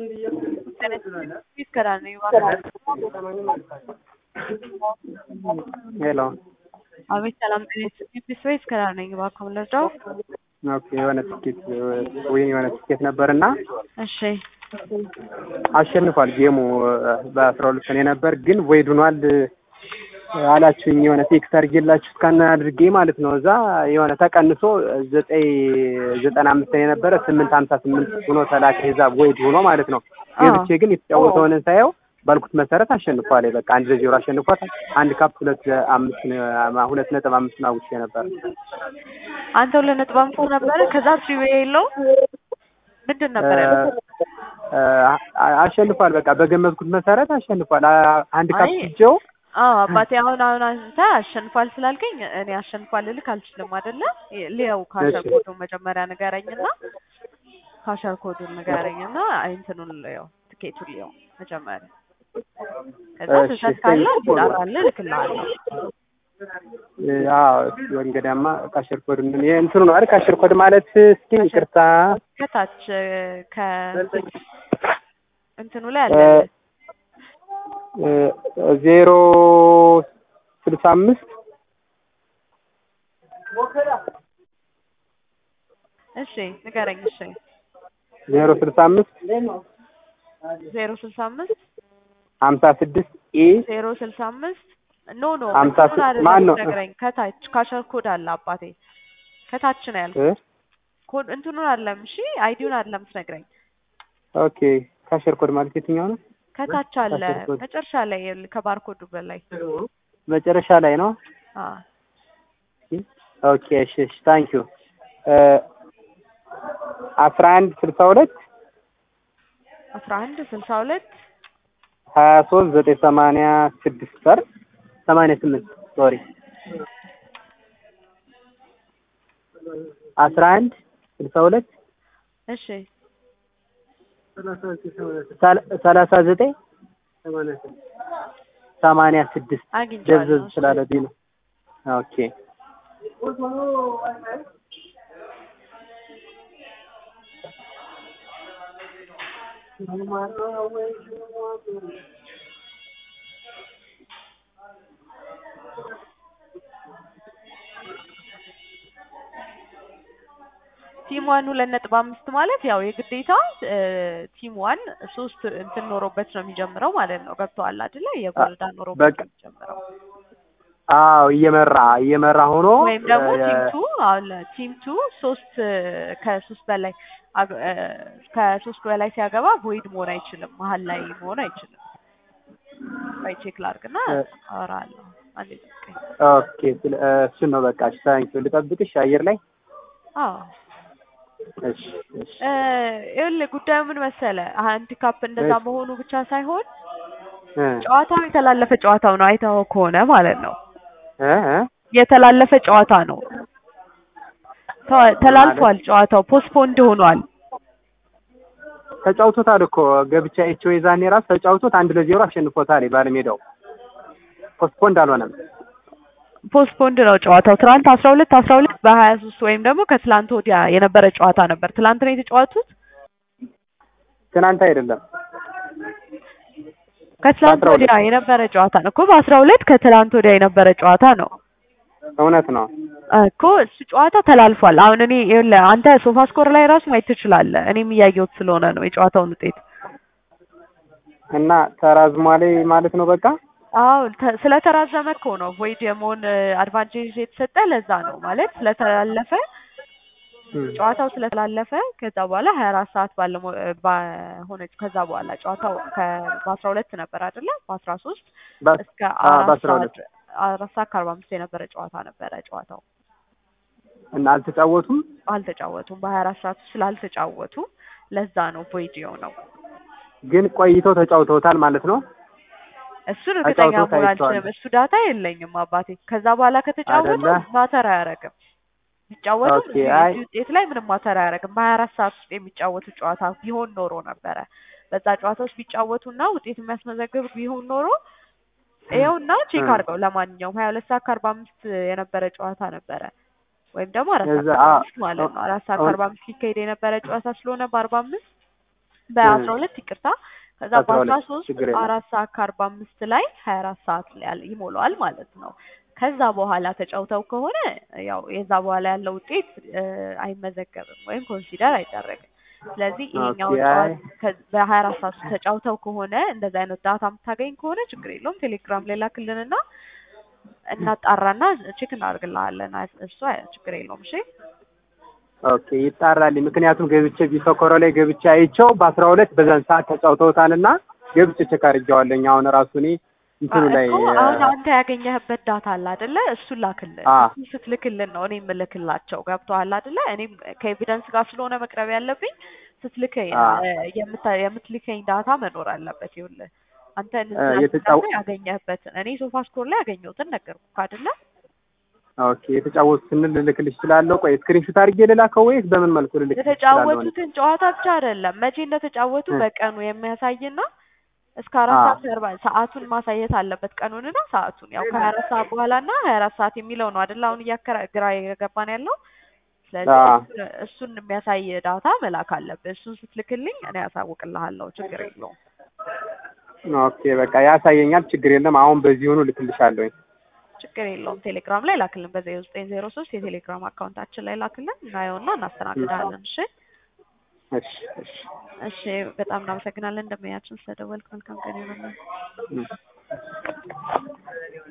తీసుకురాని ሄሎ አቤት ሰላም ፒስ ወይ ይስከራኒ እባክዎ ልርዳው? ኦኬ የሆነ ትኬት ወይም የሆነ ትኬት ነበርና እሺ አሸንፏል ጌሙ በአስራ ሁለት ቀን የነበር ግን ቮይድ ሆኗል አላችሁኝ የሆነ ቴክስት አድርጌላችሁ እስካን አድርጌ ማለት ነው እዛ የሆነ ተቀንሶ ዘጠኝ ዘጠና አምስት የነበረ ስምንት ሀምሳ ስምንት ሆኖ ተላከ የዛ ቮይድ ሆኖ ማለት ነው ገብቼ ግን የተጫወተውን ሳየው ባልኩት መሰረት አሸንፏል በቃ አንድ ለዜሮ አሸንፏል አንድ ካፕ ሁለት አምስት ሁለት ነጥብ አምስት ነው አውጥቼ ነበር አንተ ሁለት ነጥብ አምስት ነበረ ከዛ ትሪ ዌይ የለውም ምንድን ነበር ያለው? አሸንፏል በቃ በገመትኩት መሰረት አሸንፏል አንድ ካፕ አይ፣ ስጀው አዎ አባቴ አሁን አሁን አንተ አሸንፏል ስላልከኝ እኔ አሸንፏል ልልክ አልችልም አይደለ? ሊያው ካሸር እሺ። ኮዱን መጀመሪያ ንገረኝና ካሸር ኮዱን ንገረኝና እንትኑን ልየው ትኬቱን ልየው መጀመሪያ ከዛ እሺ፣ ስህተት ካለ እሺ። ይጣራልህ እልክልሃለሁ። አዎ ወንገዳማ ካሸር ኮድ ምን እንትኑ ነው አይደል ካሸር ኮድ ማለት እስኪ ይቅርታ ከታች ከ እንትኑ ላይ አለ ዜሮ ስልሳ አምስት እሺ ንገረኝ። እሺ ዜሮ ስልሳ አምስት ዜሮ ስልሳ አምስት ሀምሳ ስድስት ኢ ዜሮ ስልሳ አምስት ኖ ኖ ሀምሳ እንትኑን ስድስት አይደለም ማን ነው? የምትነግረኝ ከታች ካሸር ኮድ አለ አባቴ ከታች ነው ያልኩት። ኮድ እንትኑን አይደለም እሺ አይዲውን አይደለም የምትነግረኝ ኦኬ ካሸር ኮድ ማለት የትኛው ነው? ከታች አለ ካሸር ኮድ መጨረሻ ላይ ይኸውልህ፣ ከባርኮዱ በላይ መጨረሻ ላይ ነው። አ ኦኬ እሺ እሺ ታንክ ዩ አስራ አንድ ስልሳ ሁለት አስራ አንድ ስልሳ ሁለት ሀያ ሶስት ዘጠኝ ሰማንያ ስድስት ሰር ሰማንያ ስምንት ሶሪ አስራ አንድ ስልሳ ሁለት እሺ ሰላ- ሰላሳ ዘጠኝ ሰማንያ ስድስት አግኝቼዋለሁ። ደብዘዝ ስላለብኝ ነው። ኦኬ ቲም ዋን ሁለት ነጥብ አምስት ማለት ያው የግዴታ ቲም ዋን ሶስት እንትን ኖሮበት ነው የሚጀምረው ማለት ነው። ገብቶሃል አይደለ? የጎልዳ ኖሮበት በቃ ነው የሚጀምረው አዎ እየመራ እየመራ ሆኖ ወይም ደግሞ እ፣ ቲም ቱ አሁን ቲም ቱ ሶስት ከሶስት በላይ አግ- እ፣ ከሶስት በላይ ሲያገባ ቮይድ መሆን አይችልም። መሀል ላይ መሆን አይችልም። ወይ ቼክ ላድርግና እ፣ አወራለሁ። አንዴ ጠብቀኝ። ኦኬ ስለ- እ፣ እሱን ነው በቃ እሺ ታንኪዩ ልጠብቅሽ አየር ላይ አዎ እሺ እሺ እ፣ ይኸውልህ ጉዳዩ ምን መሰለ፣ አንድ ካፕ እንደዛ እሺ። መሆኑ ብቻ ሳይሆን እ፣ ጨዋታው የተላለፈ ጨዋታው ነው። አይተኸው ከሆነ ማለት ነው እ፣ እ፣ የተላለፈ ጨዋታ ነው። ተ- ተላልፏል። ጨዋታው ፖስትፖንድ ሆኗል። ተጫውቶታል እኮ ገብቻ ኤችኦ የዛኔ ራሱ ተጫውቶት አንድ ለዜሮ አሸንፎታል ባለሜዳው ፖስትፖንድ አልሆነም ፖስትፖንድ ነው ጨዋታው። ትናንት አስራ ሁለት አስራ ሁለት በሀያ ሶስት ወይም ደግሞ ከትላንት ወዲያ የነበረ ጨዋታ ነበር። ትላንት ነው የተጫወቱት። ትናንት አይደለም ከትላንት በአስራ ሁለት ወዲያ የነበረ ጨዋታ ነው እኮ በአስራ ሁለት ከትላንት ወዲያ የነበረ ጨዋታ ነው እውነት ነው እኮ እሱ ጨዋታ ተላልፏል። አሁን እኔ ይኸውልህ አንተ ሶፋ ስኮር ላይ ራሱ ማየት ትችላለህ። እኔም እያየሁት ስለሆነ ነው የጨዋታውን ውጤት። እና ተራዝሟል ማለት ነው በቃ አዎ ተ- ስለተራዘመ እኮ ነው ቮይድ የመሆን አድቫንቴጅ የተሰጠ ለዛ ነው ማለት ስለተላለፈ እም፣ ጨዋታው ስለተላለፈ ከዛ በኋላ ሀያ አራት ሰዓት ባለ ባሆነች ከዛ በኋላ ጨዋታው በአስራ ሁለት ነበር አይደለ? በአስራ ሶስት በ- እስከ አ፣ አራት በአስራ ሰዓት ሁለት አራት ሰዓት ከአርባ አምስት የነበረ ጨዋታ ነበረ። ጨዋታው እና አልተጫወቱም አልተጫወቱም። በሀያ አራት ሰዓት ውስጥ ስላልተጫወቱ ለዛ ነው ቮይድ የሆነው። ግን ቆይተው ተጫውተውታል ማለት ነው እሱን እርግጠኛ ተጫውተው መሆን ታይቷል። አልችልም። እሱ ዳታ የለኝም አባቴ። ከዛ በኋላ ከተጫወቱ አይደለ? ማተር አያደርግም። ቢጫወቱ ኦኬ፣ አይ ውጤት ላይ ምንም ማተር አያደርግም። በሀያ አራት ሰዓት ውስጥ የሚጫወቱ ጨዋታ ቢሆን ኖሮ ነበረ በዛ ጨዋታ ውስጥ ቢጫወቱና ውጤት የሚያስመዘግብ ቢሆን ኖሮ ይኸውና ቼክ እም። አድርገው። ለማንኛውም ሀያ ሁለት ሰዓት ከአርባ አምስት የነበረ ጨዋታ ነበረ ወይም ደግሞ አራት ሰዓት እዛ ከአርባ አ- አምስት ማለት ነው። አራት ሰዓት አሁን- ከአርባ አምስት ሊካሄድ የነበረ ጨዋታ ስለሆነ በአርባ አምስት በአስራ ሁለት ይቅርታ ከዛ በአስራ በአስራ ሁለት ሶስት ችግር የለም። አራት ሰዓት ከአርባ አምስት ላይ ሀያ አራት ሰዓት ላይ ያለ- ይሞላዋል ማለት ነው። ከዛ በኋላ ተጫውተው ከሆነ ያው የዛ በኋላ ያለው ውጤት እ፣ አይመዘገብም ወይም ኮንሲደር አይደረግም። ስለዚህ ይሄኛውን ኦኬ፣ አይ። ጨዋታ ከ- በሀያ አራት ሰዓት ውስጥ ተጫውተው ከሆነ እንደዚህ አይነት ዳታ የምታገኝ ከሆነ ችግር የለውም። ቴሌግራም ላይ ላክልንና እናጣራና ቼክ እናደርግልሃለን። አይ- እሱ አይ- ችግር የለውም። እሺ ኦኬ ይጣራል። ምክንያቱም ገብቼ ቢሶኮሮ ላይ ገብቼ አይቼው በአስራ ሁለት በዛን ሰዓት ተጫውተውታልና ገብቼ ቼክ አድርጌዋለሁኝ። አሁን ራሱ እኔ እንትኑ ላይ እኮ አሁን አንተ ያገኘህበት ዳታ አለ አይደለ? እሱን ላክልን። አ እሱን ስትልክልን ነው እኔ የምልክላቸው። ገብቶሃል አይደለ? እኔም ከኤቪደንስ ጋር ስለሆነ መቅረብ ያለብኝ ስትልከኝ አ እ፣ የምታ- የምትልከኝ ዳታ መኖር አለበት። ይኸውልህ አንተ እ፣ ንዝላል የተጫው ያገኘህበትን እኔ ሶፋ ስኮር ላይ ያገኘሁትን ነገርኩህ አይደለ? ኦኬ የተጫወቱ ስንል ልልክልሽ እችላለሁ። ቆይ ስክሪንሾት አድርጌ ልላከው ወይስ በምን መልኩ ልልክልሽ እችላለሁ? እኔ? የተጫወቱትን ጨዋታ ብቻ አይደለም መቼ እንደተጫወቱ እ በቀኑ የሚያሳይና እስከ አራት አ ሰዓት ከአርባ ሰዓቱን ማሳየት አለበት። ቀኑንና ሰዓቱን ያው ከሀያ አራት ሰዓት በኋላ እና ሀያ አራት ሰዓት የሚለው ነው አይደል? አሁን እያከራ ግራ የገባን ያለው ስለዚህ አ እሱን እሱን የሚያሳይ ዳታ መላክ አለብህ። እሱን ስትልክልኝ እኔ ያሳውቅልሃለሁ። ችግር የለውም። ኦኬ በቃ ያሳየኛል። ችግር የለም። አሁን በዚሁኑ ልክልሻለሁኝ። ችግር የለውም። ቴሌግራም ላይ ላክልን። በዜሮ ዘጠኝ ዜሮ ሶስት የቴሌግራም አካውንታችን ላይ ላክልን። እናየውና እናስተናግዳለን። እሺ እሺ እሺ እሺ። በጣም እናመሰግናለን። እንደምያችን ስለደወልክ መልካም ቀን ይሆንልን። እ